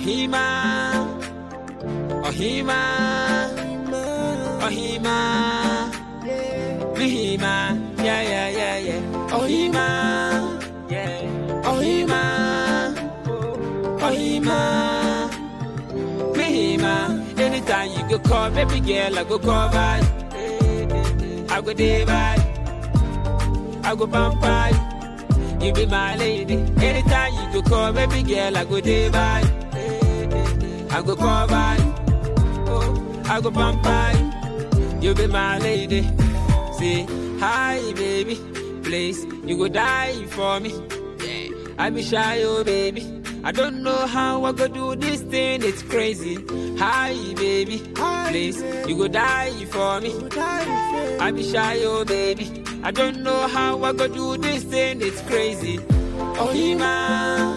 Ohima, Ohima, Ohima, Mihima, yeah, yeah, yeah, yeah. Ohima, yeah, Ohima, Ohima, Mihima. Anytime you go call, baby girl, I go call by. I go day by. I go vampire. You be my lady. Anytime you go call, baby girl, I go day by. I go call by. Oh, I go vampire. You be my lady. Say hi, baby. Please, you go die for me. Yeah, I be shy, oh baby. I don't know how I go do this thing. It's crazy. Hi, baby. Please, you go die for me. I be shy, oh baby. I don't know how I go do this thing. It's crazy. Ohima,